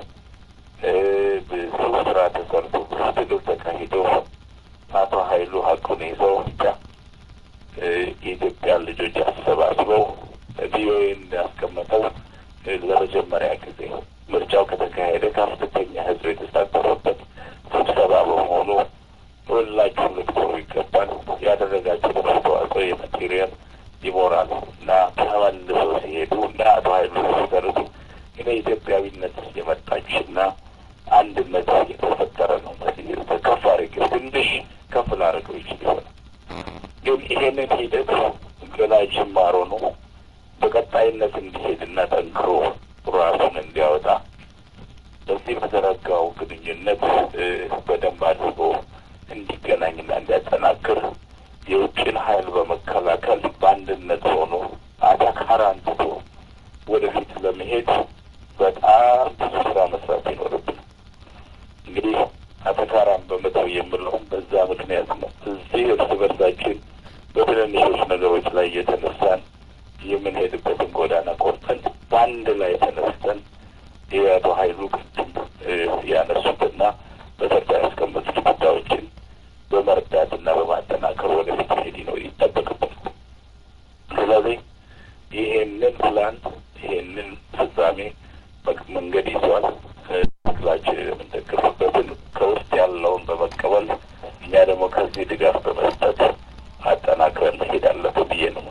ብዙ ስራ ተሰርቶ ብዙ ትግል ተካሂዶ አቶ ኃይሉ ሀቁን ይዘው ብቻ የኢትዮጵያ ልጆች አሰባስበው ቪኦኤ እንዳስቀመጠው ለመጀመሪያ ጊዜ ምርጫው ከተካሄደ ከፍተኛ ህዝብ የተሳተፈበት ስብሰባ በመሆኑ ሁላችሁም ልትኮሩ ይገባል። ያደረጋችሁት አስተዋጽኦ የማቴሪያል ይሞራል እና ተመልሰው ሲሄዱ እና አቶ ኃይሉ ሲደርሱ እኔ ኢትዮጵያዊነት የመጣችና አንድነት የተፈጠረ ነው መሲል ከፍ አድርጌው ትንሽ ከፍ ላደርገው ይችል ይሆናል። ግን ይሄንን ሂደት ገና ጅማሮ ነው። በቀጣይነት እንዲሄድና ጠንክሮ ራሱን እንዲያወጣ በዚህ በተረጋው ግንኙነት በደንብ አድርጎ እንዲገናኝና እንዲያጠናክር የውጭን ኃይል በመከላከል በአንድነት ሆኖ አታካራ አንትቶ ወደፊት ለመሄድ በጣም ብዙ ስራ መስራት ይኖርብን። እንግዲህ አተካራን በመተው የምለውም በዛ ምክንያት ነው። እዚህ እርስ በርሳችን በትንንሾች ነገሮች ላይ እየተነሳን የምንሄድበትን ጎዳና ቆርጠን በአንድ ላይ ተነስተን የአቶ ኃይሉ ቅድም ያነሱትና በተርታ ያስቀመጡት ጉዳዮችን በመርዳትና በማጠናከር ወደፊት መሄድ ነው ይጠበቅብን። ስለዚህ ይሄንን ፕላን ይሄንን ፍጻሜ መንገድ ይዟል። ትግላችን የምንደግፍበትን ከውስጥ ያለውን በመቀበል እኛ ደግሞ ከዚህ ድጋፍ በመስጠት አጠናክረን መሄድ አለብን ብዬ ነው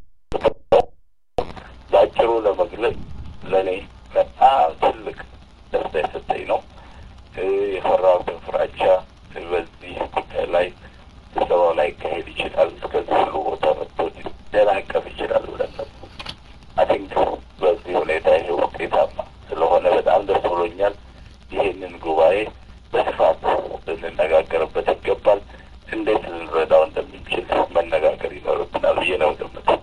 በአጭሩ ለመግለጽ ለእኔ በጣም ትልቅ ደስታ የሰጠኝ ነው። የፈራሁትን ፍራቻ በዚህ ጉዳይ ላይ ስብሰባው ላይ ይካሄድ ይችላል፣ እስከዚህ ሁሉ ቦታ መጥቶ ሊደናቀፍ ይችላል ብለን ነበር። አይ ቲንክ በዚህ ሁኔታ ይሄ ውጤታማ ስለሆነ በጣም ደስ ብሎኛል። ይህንን ጉባኤ በስፋት ልንነጋገርበት ይገባል። እንዴት ልንረዳው እንደምንችል መነጋገር ይኖርብናል ብዬ ነው ገምተው።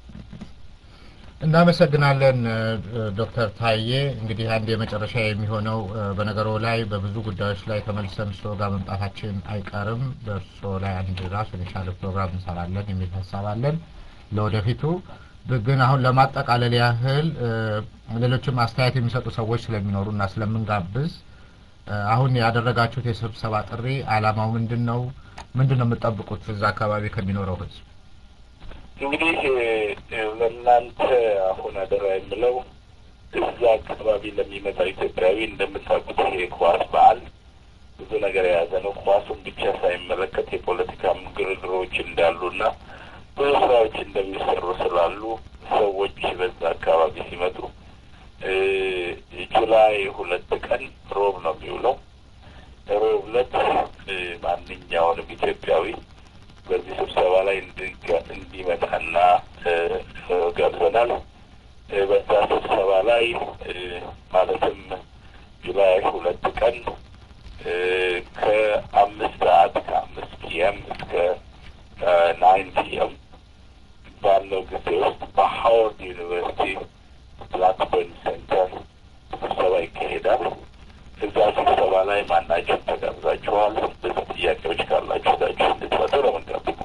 እናመሰግናለን ዶክተር ታዬ። እንግዲህ አንድ የመጨረሻ የሚሆነው በነገሮ ላይ በብዙ ጉዳዮች ላይ ተመልሰን እርስዎ ጋር መምጣታችን አይቀርም። በእርስዎ ላይ አንድ ራሱን የቻለ ፕሮግራም እንሰራለን የሚል ሀሳብ አለን ለወደፊቱ። ግን አሁን ለማጠቃለል ያህል ሌሎችም አስተያየት የሚሰጡ ሰዎች ስለሚኖሩ እና ስለምንጋብዝ አሁን ያደረጋችሁት የስብሰባ ጥሪ አላማው ምንድን ነው? ምንድን ነው የምጠብቁት እዛ አካባቢ ከሚኖረው ህዝብ? እንግዲህ ለእናንተ አሁን አደራ የምለው እዛ አካባቢ ለሚመጣ ኢትዮጵያዊ እንደምታውቁት ይሄ ኳስ በዓል ብዙ ነገር የያዘ ነው። ኳሱን ብቻ ሳይመለከት የፖለቲካም ግርግሮች እንዳሉና ብዙ ስራዎች እንደሚሰሩ ስላሉ ሰዎች በዛ አካባቢ ሲመጡ ጁላይ ሁለት ቀን ሮብ ነው የሚውለው። ሮብ ዕለት ማንኛውንም ኢትዮጵያዊ በዚህ ስብሰባ ላይ እንዲመጣና ጋብዘናል። በዛ ስብሰባ ላይ ማለትም ጁላይ ሁለት ቀን ከአምስት ሰዓት ከአምስት ፒኤም እስከ ናይን ፒኤም ባለው ጊዜ ውስጥ በሀዋርድ ዩኒቨርሲቲ ብላክበርን ሴንተር ስብሰባ ይካሄዳል። እዛ ስብሰባ ላይ ማናቸውም ተጋብዛችኋል። ብዙ ጥያቄዎች ካላችሁ እዛችሁ እንድትመጡ ነው የምንጋብዘው።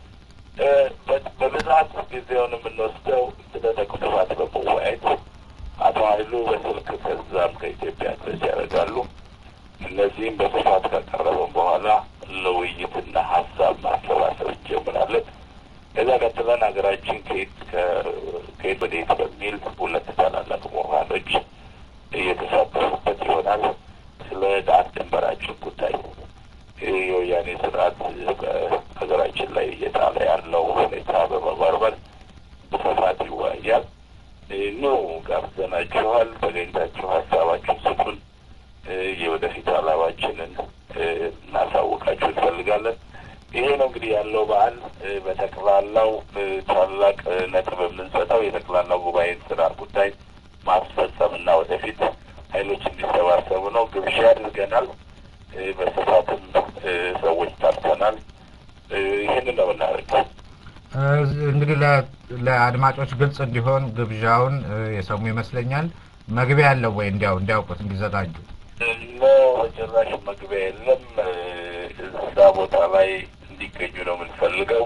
በብዛት ጊዜውን የምንወስደው ስለ ተቅጥፋት በመወያየት አቶ ኃይሉ በስልክ ከዛም ከኢትዮጵያ ድረስ ያደርጋሉ። እነዚህም በስፋት ካቀረበን በኋላ ለውይይትና ሀሳብ ማሰባሰብ እንጀምራለን። ከዛ ቀጥለን ሀገራችን ከየት ከየት ወዴት በሚል ሁለት ታላላቅ ምሁራኖች እየተሳተፉበት ይሆናል። ስለ ዳር ድንበራችን ጉዳይ የወያኔ ስርዓት በሀገራችን ላይ እየጣለ ያለው ሁኔታ በመመርመር በስፋት ይወያያል። ኑ ጋብዘናችኋል። ተገኝታችሁ ሀሳባችሁን ስጡን። የወደፊት አላማችንን እናሳውቃችሁ እንፈልጋለን። ይሄ ነው እንግዲህ ያለው በዓል። በጠቅላላው ታላቅ ነጥብ የምንሰጠው የጠቅላላው ጉባኤን ስራ ጉዳይ ማስፈጸም እና ወደፊት ኃይሎች እንዲሰባሰቡ ነው። ግብዣ አድርገናል። በስፋትም ሰዎች ጠርተናል። ይህንን ነው የምናደርገው። እንግዲህ ለአድማጮች ግልጽ እንዲሆን ግብዣውን የሰሙ ይመስለኛል። መግቢያ ያለው ወይ እንዲያው እንዲያውቁት እንዲዘጋጁ ኖ ጭራሽ መግቢያ የለም። እዛ ቦታ ላይ እንዲገኙ ነው የምንፈልገው።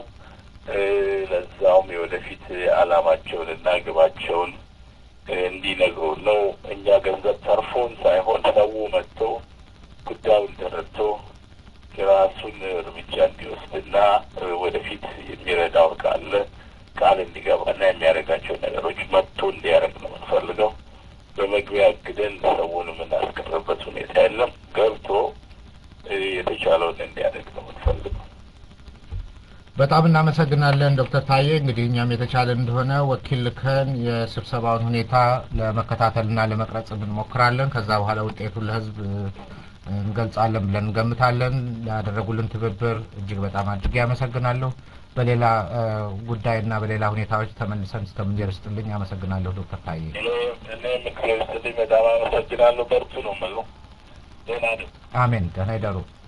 ለዛውም የወደፊት አላማቸውን እና ግባቸውን እንዲነግሩ ነው። እኛ ገንዘብ ተርፎን ሳይሆን ሰው መጥቶ ጉዳዩን ተረድቶ የራሱን እርምጃ እንዲወስድና ወደፊት የሚረዳው ካለ ቃል እንዲገባና የሚያደርጋቸው ነገሮች መጥቶ እንዲያደርግ ነው የምንፈልገው። በመግቢያ አግደን ሰውን የምናስቀርበት ሁኔታ የለም። ገብቶ የተቻለውን እንዲያደርግ ነው የምንፈልገው። በጣም እናመሰግናለን ዶክተር ታዬ። እንግዲህ እኛም የተቻለ እንደሆነ ወኪል ልከን የስብሰባውን ሁኔታ ለመከታተልና ለመቅረጽ እንሞክራለን። ከዛ በኋላ ውጤቱን ለሕዝብ እንገልጻለን ብለን እንገምታለን። ያደረጉልን ትብብር እጅግ በጣም አድርጌ ያመሰግናለሁ። በሌላ ጉዳይና በሌላ ሁኔታዎች ተመልሰን እስከምንጀር ስጥልኝ። አመሰግናለሁ ዶክተር ታዬ። እኔ ምክር ስጥልኝ በጣም አመሰግናለሁ። በርቱ ነው የምለው። ደህና ነኝ። አሜን። ደህና ይደሩ።